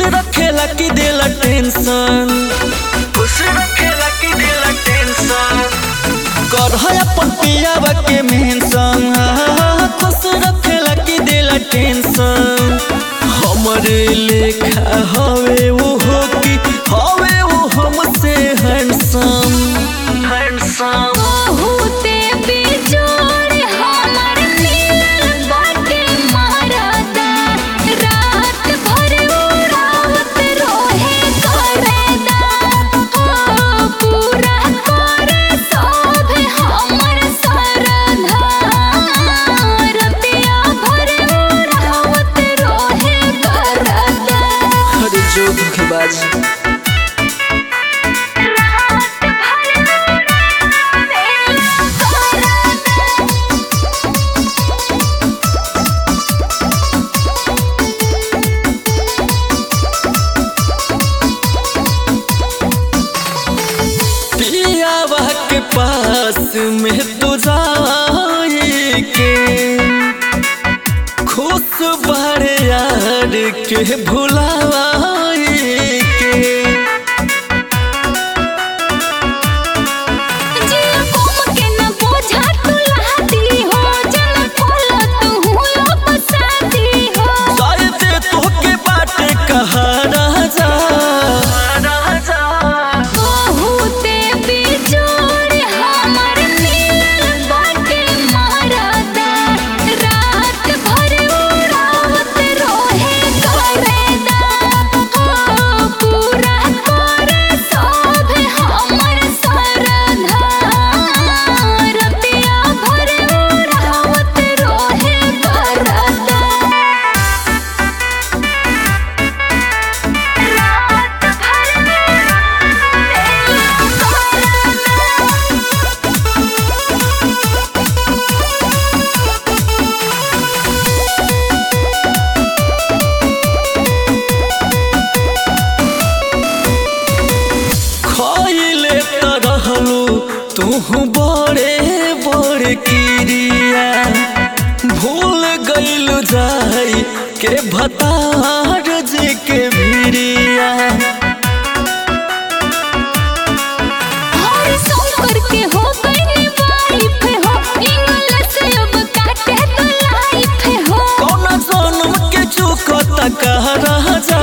रखेला कि देला टेंशन खुश रखेला कि देला टेंशन कर है अपन पियावा के मेंशन खुश रखेला कि देला टेंशन हमरे लेखा हवे वो हो कि हवे वो हमसे हैंडसम हैंडसम बहुते बेजोड़ हमर मिलल बाटे मरदा रात भर उड़ावत रोहे करदा ओ पूरा करे सब हमर सरधा रतिया भर उड़ावत रोहे करदा अरे जो धोखेबाज पियावा के पास में तू जाए के खुश बारे यार के भुलाए के जिया कोम के न बोझा तू लहाती हो जन खोला तू हुलो पसाती हो शायद तोहके बाटे कहा राजा राजा बहुते बेजोड़ हमर मिलल बाटे मरदा रात भर उड़ावत रोहे करदा ओ पूरा करे सब हमर सरधा रतिया भर उड़ावत रोहे करदा खइले त रहलू तू बड़े बड़े किरिया भूल गइलू जाई के भतार जी के भिरिया हर शंकर के हो गई वाइफ हो इंग्लिश अब काटे तो लाइफ हो कौन जन्म के चुकता कह राजा